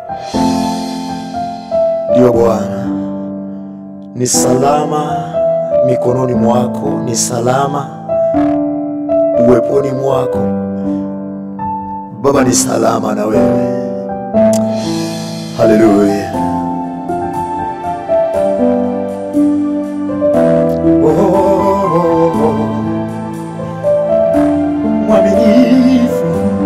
Ndiyo Bwana, ni salama mikononi mwako, ni salama uweponi mwako Baba, ni salama na wewe. Haleluya. Oh, oh, oh. Mwaminifu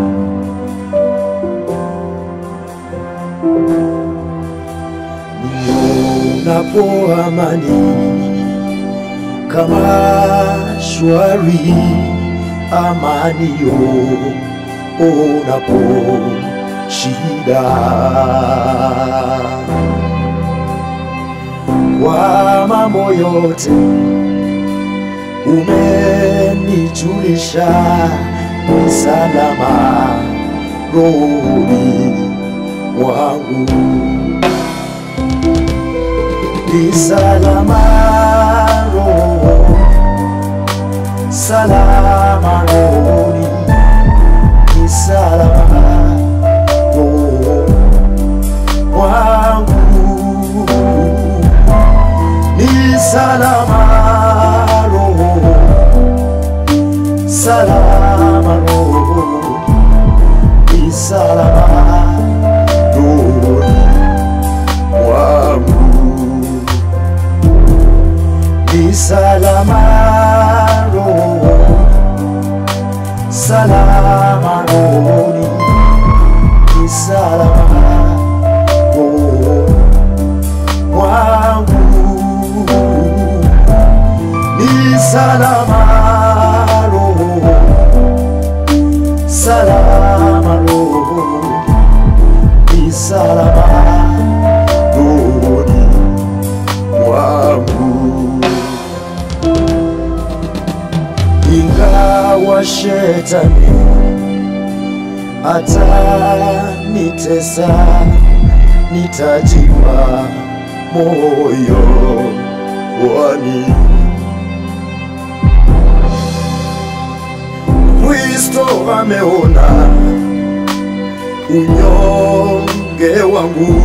nionapo amani kama shwari, amani yo onapo shida kwa mambo yote umenijulisha, ni salama rohoni mwangu, ni salama roho, salama rohoni, ni salama roho mwangu ni salama roho, salama roho, ni salama roho mwangu, ni salama roho, salama roho, ni salama roho mwangu ni salama roho, salama roho, ni salama rohoni mwangu, ingawa shetani atanitesa, nitajipa moyo wani Kristo ameona unyonge wangu,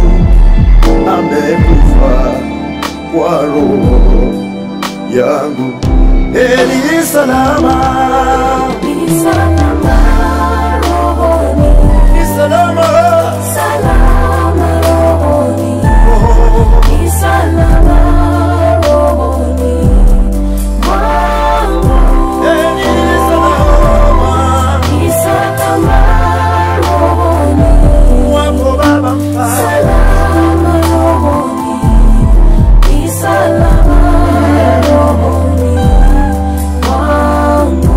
amekufa kwa roho yangu. Eli salama, Ni salama rohoni, ni salama, salama rohoni, oh, ni salama rohoni mwangu. Eli salama, Ni salama rohoni, wako Baba mfalme. salama rohoni, ni salama rohoni mwangu.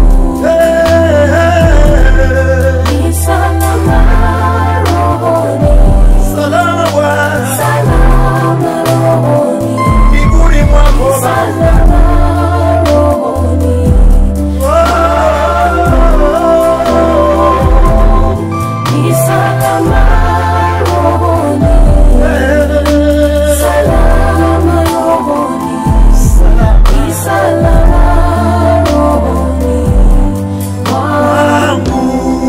Eh, Ni salama rohoni, salama Bwana, salama rohoni. mbinguni mwako Baba. Salama rohoni, ni salama rohoni, salama rohoni, ni salama rohoni mwangu.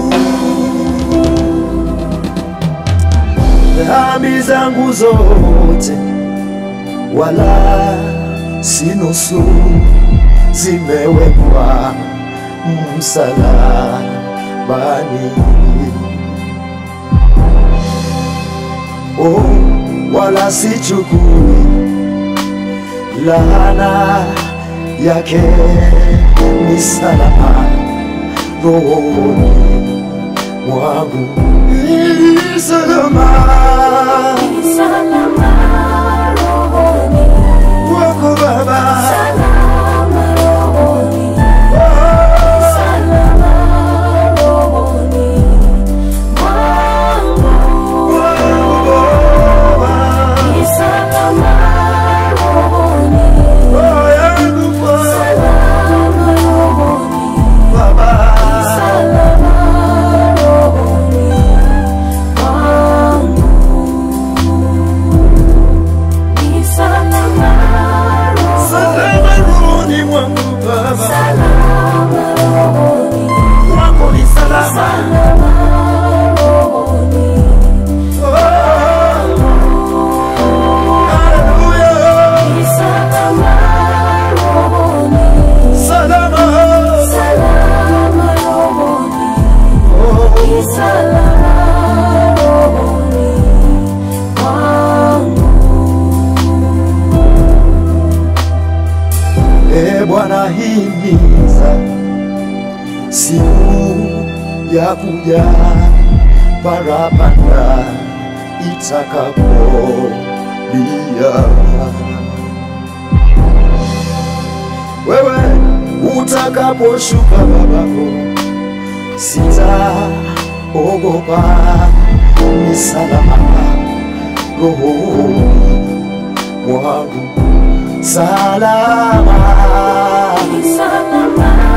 dhambi zangu zote wala si nusu zimewekwa msalabani. Oh, wala sichukui laana yake, ni salama rohoni mwangu, ni salama Ni salama rohoni, wako Baba. salama rohoni, salama rohoni mwangu. Ni salama rohoni, salama rohoni, salama rohoni ya kuja parapanda itakapolia. Wewe utakaposhuka babako, sitaogopa, ni salama rohoni mwangu, salama Ni salama